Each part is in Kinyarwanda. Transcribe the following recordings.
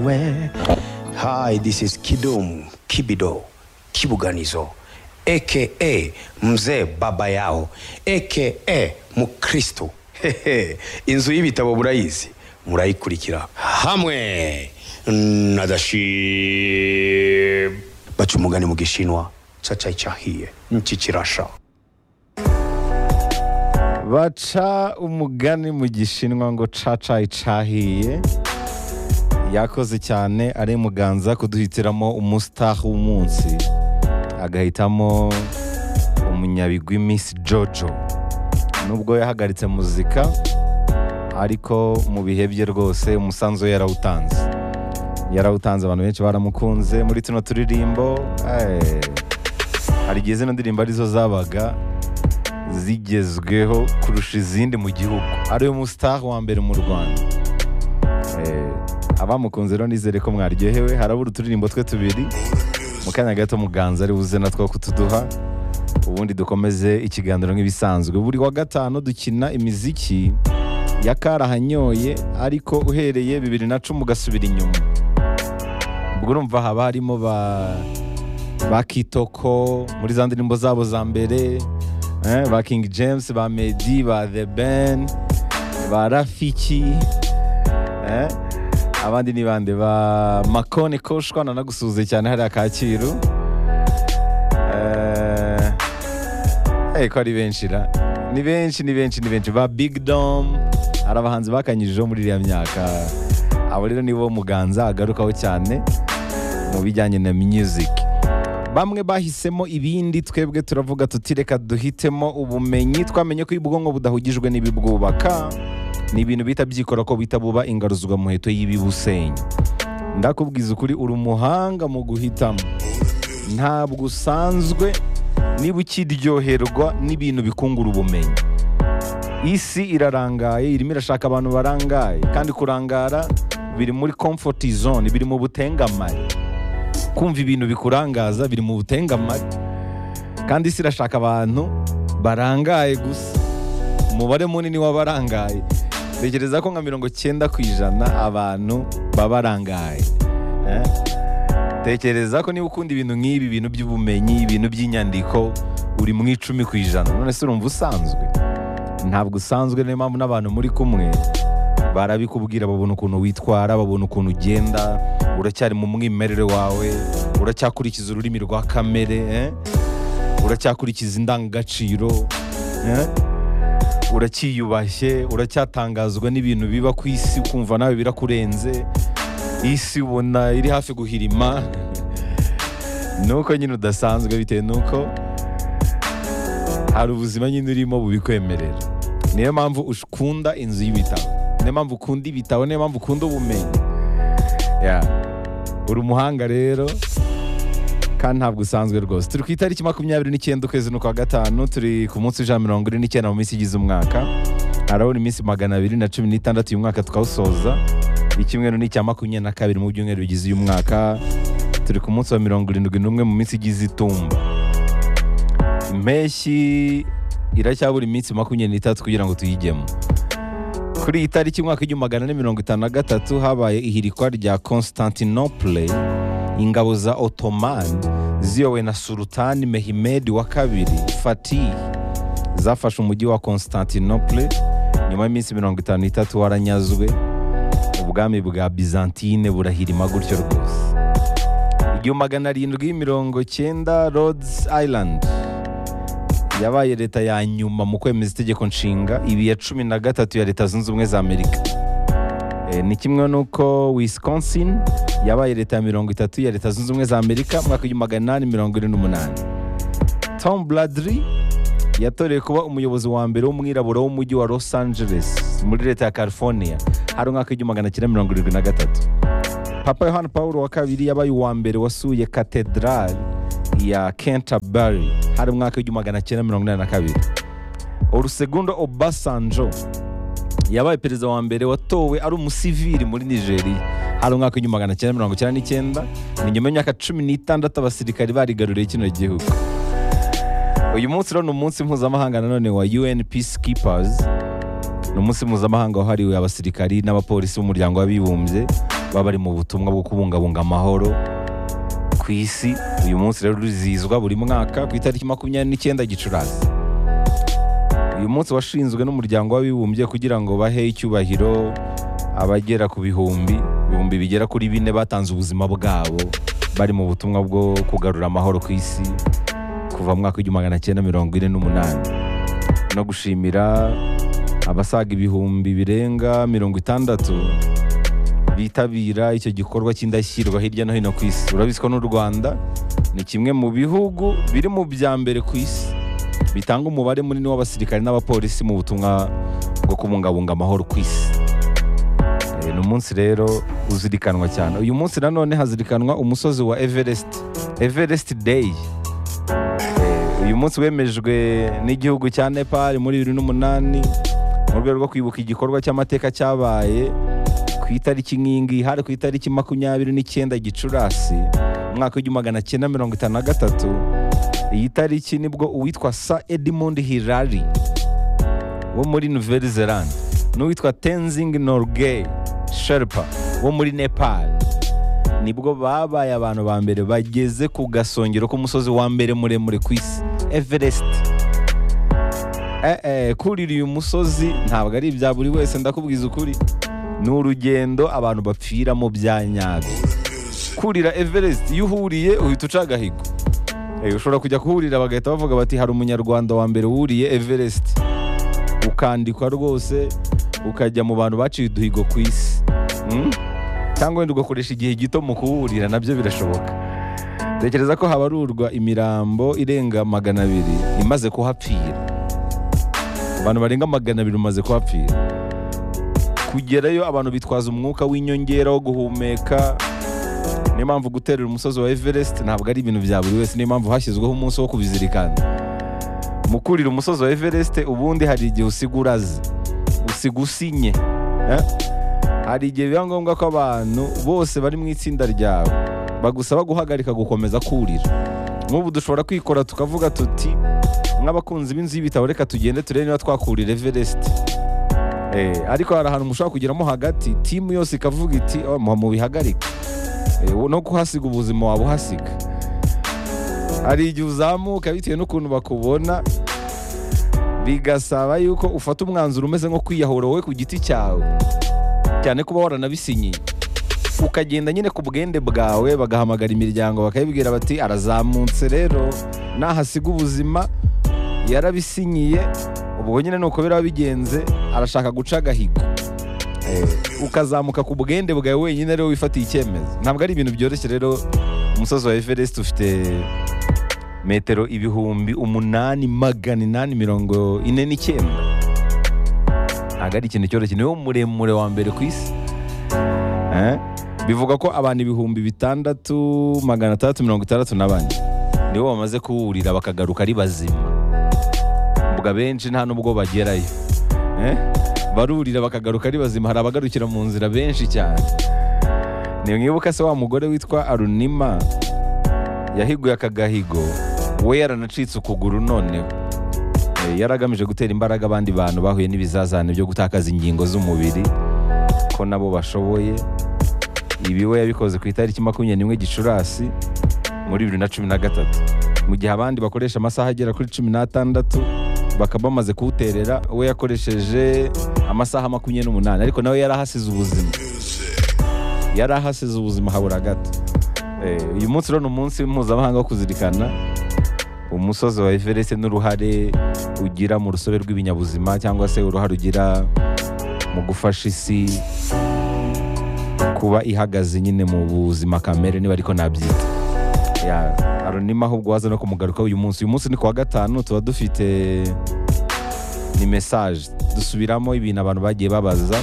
away. Hi, this is Kidum Kibido Kibuganizo aka Mzee Baba Yao aka Mukristo. Hehe, Inzu y'ibitabo murayizi murayikurikira hamwe na Dashib. Baca umugani mu Gishinwa cacayi cahiye niki kirasha. baca umugani mu gishinwa ngo cacayi cahiye yakoze cyane ari muganza kuduhitiramo umusitaha w'umunsi agahitamo umunyabigwi Miss jojo nubwo yahagaritse muzika ariko mu bihe bye rwose umusanzu we yarawutanze yarawutanze abantu benshi baramukunze muri tuno turirimbo eh, hari igihe zino ndirimbo arizo zabaga zigezweho kurusha izindi mu gihugu ariwe mustar wa mbere mu rwanda Eh, abamukunze rero nizere ko mwaryohewe harabura uturirimbo twe tubiri mu kanya gato muganza ari buze natwo kutuduha ubundi dukomeze ikiganiro nk'ibisanzwe buri wa gatanu dukina imiziki yakarahanyoye ariko uhereye bibiri na cumi ugasubira inyuma ubwo urumva haba harimo ba ba kitoko muri za ndirimbo zabo za mbere eh, ba king james ba medi ba the ben ba rafiki eh, abandi ni bande ba makone koshwa nanagusuhuze cyane hariya kacyiru eh, eh, ko ari benshi ra ni benshi ni benshi ni benshi ba big dom hari abahanzi bakanyijijeho muri iriya myaka abo rero nibo muganza agarukaho cyane mu bijyanye na music bamwe bahisemo ibindi twebwe turavuga tuti reka duhitemo ubumenyi twamenye ko iyo ubwonko budahugijwe n'ibibwubaka ni ibintu bihita byikora ko bihita buba ingaruzwa muheto y'ibibusenya ndakubwiza ukuri uri umuhanga mu guhitamo ntabwo usanzwe niba ukiryoherwa n'ibintu bikungura ubumenyi isi irarangaye irimo irashaka abantu barangaye kandi kurangara biri muri comfort zone biri mu butengamari kumva ibintu bikurangaza biri mu butengamari kandi isi irashaka abantu barangaye gusa umubare munini w'abarangaye tekereza ko nka mirongo cyenda ku ijana abantu baba barangaye eh? tekereza ko niba ukunda ibintu nk'ibi ibintu by'ubumenyi ibintu by'inyandiko uri mu icumi ku ijana none se urumva usanzwe ntabwo usanzwe niyo mpamvu n'abantu muri kumwe barabikubwira babona ukuntu witwara babona ukuntu ugenda uracyari mu mwimerere wawe uracyakurikiza ururimi rwa kamere eh? uracyakurikiza indangagaciro eh? uracyiyubashye uracyatangazwa n'ibintu biba ku isi ukumva nawe birakurenze isi ubona iri hafi guhirima nuko nyine udasanzwe bitewe nuko hari ubuzima nyine urimo bubikwemerera niyo mpamvu ukunda inzu y'ibitabo niyo mpamvu ukunda ibitabo niyo mpamvu ukunda ubumenyi Ya. uri umuhanga rero kandi ntabwo usanzwe rwose turi ku itariki makumyabiri n'icyenda ukwezi ni ukwa gatanu turi ku munsi w'ijana mirongo ine n'icyenda mu minsi igize umwaka harabura iminsi magana abiri na cumi n'itandatu uyu mwaka tukawusoza icyumweru ni icya makumyabiri na kabiri mu byumweru bigize uyu mwaka turi ku munsi wa mirongo irindwi n'umwe mu minsi igize itumba impeshyi iracyabura iminsi makumyabiri n'itatu kugira ngo tuyigemo kuri iyi tariki umwaka w'igihumbi magana ane mirongo itanu na gatatu habaye ihirikwa rya constantinople ingabo za otomani ziyowe na sultani mehimed wa kabiri fatih zafashe umujyi wa constantinople nyuma y'iminsi mirongo itanu n'itatu waranyazwe ubwami bwa byzantine burahirima gutyo rwose igihumbi magana arindwi mirongo cyenda rhodes island yabaye leta ya nyuma mu kwemeza itegeko nshinga ibi ya cumi na gatatu ya leta zunze ubumwe za amerika Eh, ni kimwe n'uko wisconsin yabaye leta ya mirongo itatu ya leta zunze ubumwe za amerika mu mwaka w'igihumbi magana inani mirongo ine n'umunani tom bradley yatorewe kuba umuyobozi wa mbere w'umwirabura w'umujyi wa los angeles muri leta ya california hari umwaka w'igihumbi magana cyenda mirongo irindwi na gatatu papa yohani paul wa kabiri yabaye uwa mbere wasuye katedrali ya canterbury hari umwaka w'igihumbi magana cyenda mirongo inani na kabiri olusegundo obasanjo yabaye perezida wa mbere watowe ari umusivili muri nigeria hari umwaka w'igihumbi magana cyenda mirongo icyenda n'icyenda ni nyuma y'imyaka cumi n'itandatu abasirikari barigaruriye kino gihugu uyu munsi rero ni umunsi mpuzamahanga nanone wa un peacekeepers ni umunsi mpuzamahanga wahariwe abasirikari n'abapolisi b'umuryango w'abibumbye baba bari mu butumwa bwo kubungabunga amahoro ku isi uyu munsi rero rurizihizwa buri mwaka ku itariki makumyabiri n'icyenda gicurasi uyu munsi washinzwe n'umuryango w'abibumbye kugira ngo bahe icyubahiro abagera ku bihumbi ibihumbi bigera kuri bine batanze ubuzima bwabo bari mu butumwa bwo kugarura amahoro ku isi kuva mu mwaka w'igihumbi magana cyenda mirongo ine n'umunani no gushimira abasaga ibihumbi birenga mirongo itandatu bitabira icyo gikorwa cy'indashyikirwa hirya no hino ku isi urabizi ko n'u rwanda ni kimwe mu bihugu biri mu bya mbere ku isi bitanga umubare munini w'abasirikare n'abapolisi mu butumwa bwo kubungabunga amahoro ku isi Eh, ni umunsi rero uzirikanwa cyane uyu munsi nanone hazirikanwa umusozi wa everest everest day Eh, uyu munsi wemejwe n'igihugu cya nepal muri bibiri n'umunani mu rwego rwo kwibuka igikorwa cy'amateka cyabaye ku itariki nk'iyi ngiyi hari ku itariki makumyabiri n'icyenda gicurasi umwaka w'igihumbi magana cyenda mirongo itanu na gatatu iyi tariki nibwo uwitwa sa edmund hirari wo muri nouvelle zelande n'uwitwa tenzing norgay sherpa wo muri nepal nibwo babaye abantu ba mbere bageze ku gasongero k'umusozi wa mbere muremure ku isi everest Eh, eh, kurira uyu musozi ntabwo ari ibya buri wese ndakubwiza ukuri ni urugendo abantu bapfiramo bya nyabyo kurira everest iyo uhuriye uhita uca agahigo Eh, ushobora kujya kuhurira bagahita bavuga bati hari umunyarwanda wa mbere wuriye everest ukandikwa rwose ukajya mu bantu baciye uduhigo ku isi Mm? cyangwa wenda ugakoresha igihe gito mu kuwurira nabyo birashoboka tekereza ko habarurwa imirambo irenga magana abiri imaze kuhapfira abantu barenga magana abiri bamaze kuhapfira kugerayo abantu bitwaza umwuka w'inyongera wo guhumeka niyo mpamvu guterera umusozi wa everest ntabwo ari ibintu bya buri wese niyo mpamvu hashyizweho umunsi wo kubizirikana mu kurira umusozi wa everest ubundi hari igihe usiga uraze usiga usinye eh? hari igihe biba ngombwa ko abantu bose bari mu itsinda ryawe bagusaba guhagarika gukomeza kurira nk'ubu dushobora kwikora tukavuga tuti nk'abakunzi b'inzu y'ibitabo reka tugende turebe niba twakurira everest Eh, ariko hari ahantu mushobora kugeramo hagati timu yose ikavuga iti "Oh, mu- mubihagarike Eh, no kuhasiga ubuzima waba uhasiga hari igihe uzamuka bitewe n'ukuntu bakubona bigasaba yuko ufata umwanzuro umeze nko kwiyahura wowe ku giti cyawe cyane kuba waranabisinyiye ukagenda nyine ku bwende bwawe bagahamagara imiryango bakayibwira bati arazamutse rero nahasiga ubuzima yarabisinyiye ubwo nyine ni uko biraba bigenze arashaka guca agahigo Eh, ukazamuka ku bwende bwawe wenyine rero wifatiye icyemezo ntabwo ari ibintu byoroshye rero umusozi wa everest ufite metero ibihumbi umunani magana inani mirongo ine n'icyenda ntabwo ari ikintu cyoroshye niwe muremure wa mbere ku isi Eh? bivuga ko abantu ibihumbi bitandatu magana atandatu mirongo itandatu na bane nibo bamaze kuwurira bakagaruka ari bazima ubwo abenshi nta n'ubwo bagerayo Eh? barurira bakagaruka ari bazima hari abagarukira mu nzira benshi cyane nimwibuka se wa mugore witwa arunima yahiguye aka gahigo we yaranacitse ukuguru noneho Eh, yari agamije gutera imbaraga abandi bantu bahuye n'ibizazane byo gutakaza ingingo z'umubiri ko nabo bashoboye ibi we yabikoze ku itariki makumyabiri n'imwe gicurasi muri bibiri na cumi na gatatu mu gihe abandi bakoresha amasaha agera kuri cumi n'atandatu bakaba bamaze kuwuterera we yakoresheje amasaha makumyabiri n'umunani ariko nawe yari ahasize ubuzima yari ahasize ubuzima habura gato Eh, uyu munsi rero ni umunsi mpuzamahanga wo kuzirikana umusozi wa everest n'uruhare ugira mu rusobe rw'ibinyabuzima cyangwa se uruhare ugira mu gufasha isi kuba ihagaze nyine mu buzima kamere niba ariko nabyita Ya, arunima ahubwo waza no kumugaruka uyu munsi uyu munsi ni kuwa gatanu tuba dufite ni mesaje dusubiramo ibintu abantu bagiye babaza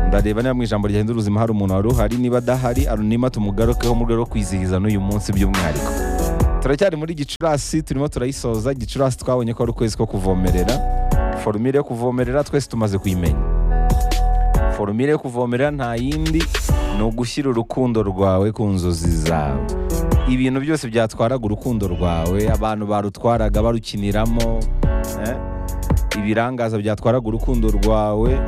ndareba niba mu ijambo ryahindura ubuzima hari umuntu wari uhari niba adahari arunima tumugarukeho mu rwego rwo kwizihiza n'uyu munsi by'umwihariko turacyari muri gicurasi turimo turayisoza gicurasi twabonye ko ari ukwezi ko kuvomerera forumire yo kuvomerera twese tumaze kuyimenya forumire yo kuvomerera nta yindi ni ugushyira urukundo rwawe ku nzozi zawe ibintu byose byatwaraga urukundo rwawe abantu barutwaraga barukiniramo eh? ibirangaza byatwaraga urukundo rwawe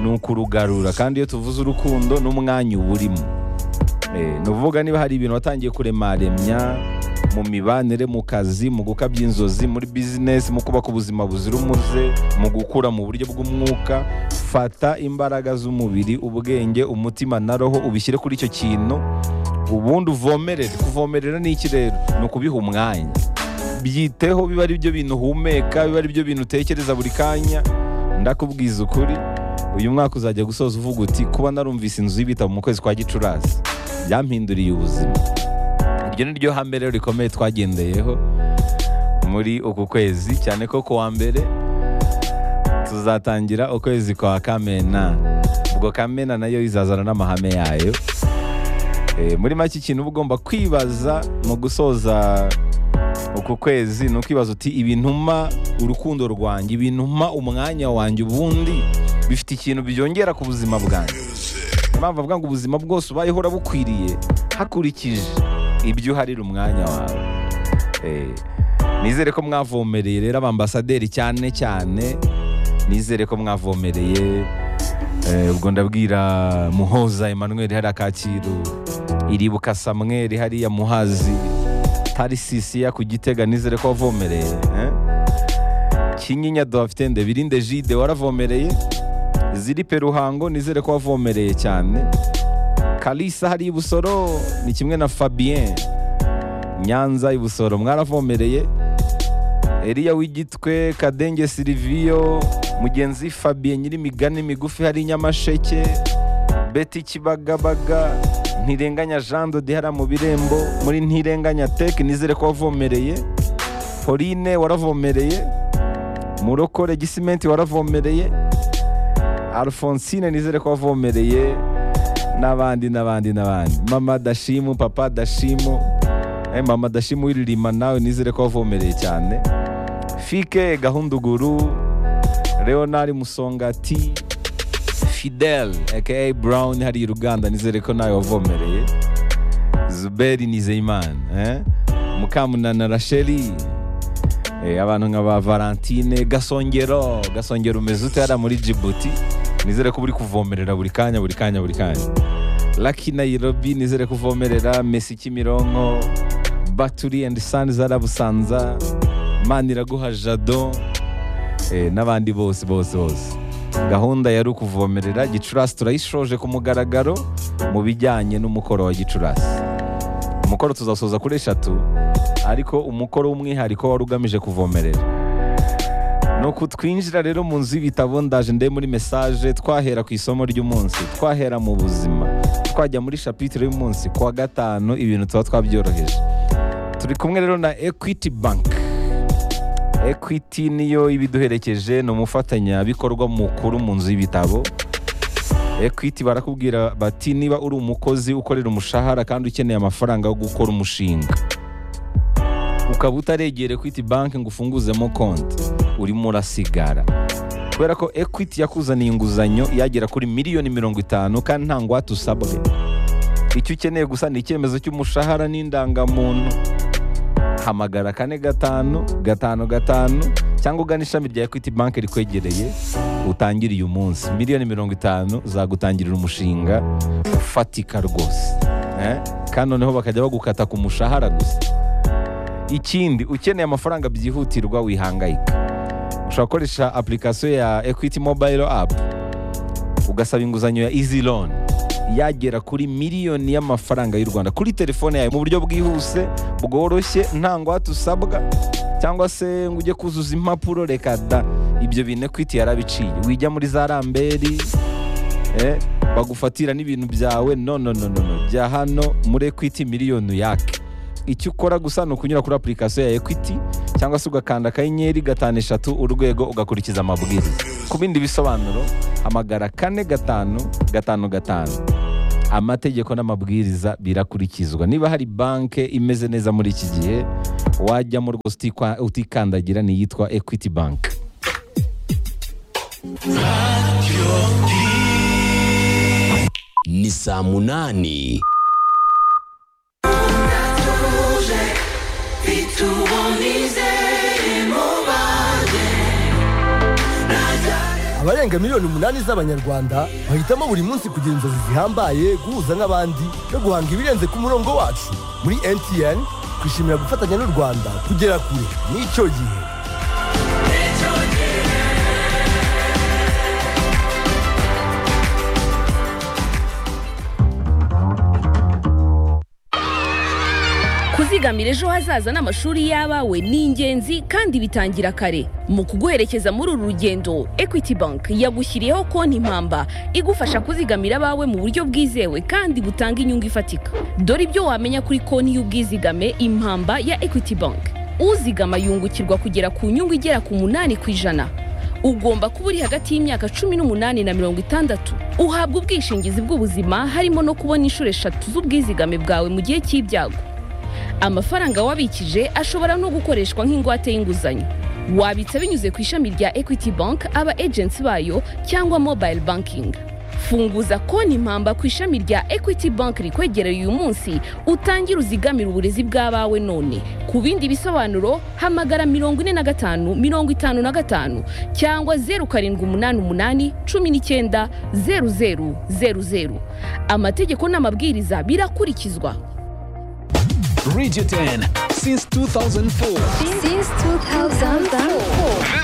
ni ukurugarura kandi iyo tuvuze urukundo n'umwanya uba urimo Eh, ni ukuvuga niba hari ibintu watangiye kuremaremya mu mibanire mu kazi mu gukabya inzozi muri bizinesi mu kubaka ubuzima buzira umuze mu gukura mu buryo bw'umwuka fata imbaraga z'umubiri ubwenge umutima na roho ubishyire kuri icyo kintu ubundi uvomerere kuvomerera ni iki rero ni ukubiha umwanya byiteho biba ari byo bintu uhumeka biba ari byo bintu utekereza buri kanya ndakubwiza ukuri uyu mwaka uzajya gusoza uvuga uti kuba narumvise inzu y'ibitabo mu kwezi kwa gicurasi byampinduriye ubuzima iryo ni ryo hame rero rikomeye twagendeyeho muri uku kwezi cyane ko ku wa mbere tuzatangira ukwezi kwa kamena ubwo kamena nayo izazana n'amahame yayo Eh, muri make ikintu uba ugomba kwibaza mu gusoza uku kwezi ni ukwibaza uti ibintuma urukundo rwanjye ibintuma umwanya wanjye ubundi bifite ikintu byongera ku buzima bwanjye impamvu avuga ngo ubuzima bwose ubayeho urabukwiriye hakurikije ibyo uharira umwanya wawe Eh, nizere ko mwavomereye rero abambasaderi cyane cyane nizere ko mwavomereye Eh, ubwo ndabwira muhoza emmanuel hariya kacyiru iribuka samweri hariya muhazi tarisisiya ku gitega nizere ko wavomereye eh? kinyinya dohafitende birinde jide waravomereye ziripe ruhango nizere ko wavomereye cyane kalisa hariya ibusoro ni kimwe na fabien nyanza ibusoro mwaravomereye Eliya w'igitwe Kadenge Silvio mugenzi Fabien Nyirimigani migufi hari Nyamasheke Betty Kibagabaga Ntirenganya Jean de Dihara mu birembo muri Ntirenganya Tech nizere ko wavomereye Pauline waravomereye Murokore Gisimenti waravomereye Alphonsine nizere ko wavomereye n'abandi n'abandi n'abandi mama dashimu papa dashimu eh, mama dashimu wiririma nawe nizere ko wavomereye cyane fike gahunduguru leonard musongati fidel aka brown hariya uruganda nizere ko nawe wavomereye zuberi nizeyimana eh? mukamunana rasheli eh, abantu nka ba valentine gasongero gasongero umeze ute hariya muri jibuti nizere ko uri kuvomerera buri kanya buri kanya buri kanya Lucky Nairobi nizere kuvomerera Messi Kimironko Baturi and Sons Arabusanza Maniraguha Jado eh, n'abandi bose bose bose gahunda yari ukuvomerera gicurasi turayishoje ku mugaragaro mu bijyanye n'umukoro wa gicurasi umukoro tuzasoza kuri eshatu ariko umukoro w'umwihariko wari ugamije kuvomerera nuko twinjira rero mu nzu y'ibitabo ndaje nde muri mesaje twahera ku isomo ry'umunsi twahera mu buzima twajya muri shapitire y'umunsi ku wa gatanu ibintu tuba twabyoroheje turi kumwe rero na equity bank equity niyo ibiduherekeje ni umufatanyabikorwa mukuru mu nzu y'ibitabo equity barakubwira bati niba uri umukozi ukorera umushahara kandi ukeneye amafaranga yo gukora umushinga ukaba utaregera equity bank ngo ufunguzemo konti urimo urasigara kubera ko equity yakuzaniye inguzanyo yagera kuri miliyoni mirongo itanu kandi nta ngwate usabwe icyo ukeneye gusa ni icyemezo cy'umushahara n'indangamuntu hamagara kane gatanu gatanu gatanu cyangwa ugana ishami rya equity bank rikwegereye utangire uyu munsi miliyoni mirongo itanu zagutangirira umushinga ufatika rwose Eh? kandi noneho bakajya bagukata ku mushahara gusa ikindi ukeneye amafaranga byihutirwa wihangayika ushobora gukoresha application ya equity mobile app ugasaba inguzanyo ya easy loan yagera kuri miliyoni y'amafaranga y'u rwanda kuri telefone yawe mu buryo bwihuse bworoshye nta ngwate usabwa cyangwa se ngo ujye kuzuza impapuro reka da ibyo bintu equity yarabiciye wijya muri za ramberi eh, bagufatira n'ibintu byawe no no no no no bya hano muri equity miliyoni yake icyo ukora gusa ni ukunyura kuri application ya equity cyangwa se ugakanda akanyenyeri gatanu eshatu urwego ugakurikiza amabwiriza ku bindi bisobanuro hamagara kane gatanu gatanu gatanu amategeko n'amabwiriza birakurikizwa niba hari banke imeze neza muri iki gihe wajyamo rwose utikwa- utikandagira niyitwa equity bank ni saa munani abarenga miliyoni umunani z'abanyarwanda bahitamo buri munsi kugira inzozi zihambaye guhuza n'abandi no guhanga ibirenze ku murongo wacu muri mtn twishimira gufatanya n'u rwanda kugera kure n'icyo gihe kuzigamira ejo hazaza n'amashuri y'abawe ni ingenzi kandi bitangira kare mu kuguherekeza muri uru rugendo equity bank yagushyiriyeho konti impamba igufasha kuzigamira abawe mu buryo bwizewe kandi butanga inyungu ifatika dore ibyo wamenya kuri konti y'ubwizigame impamba ya equity bank uzigama yungukirwa kugera ku nyungu igera ku munani ku ijana ugomba kuba uri hagati y'imyaka cumi n'umunani na mirongo itandatu uhabwa ubwishingizi bw'ubuzima harimo no kubona inshuro eshatu z'ubwizigame bwawe mu gihe cy'ibyago amafaranga wabikije ashobora no gukoreshwa nk'ingwate y'inguzanyo wabitsa binyuze ku ishami rya equity bank aba agency bayo cyangwa mobile banking funguza konti impamba ku ishami rya equity bank rikwegereye uyu munsi utangire uzigamire uburezi bw'abawe none ku bindi bisobanuro hamagara mirongo ine na gatanu mirongo itanu na gatanu cyangwa zeru karindwi umunani umunani cumi n'icyenda zeru zeru zeru zeru amategeko n'amabwiriza birakurikizwa Radio 10 since 2004. Since 2004.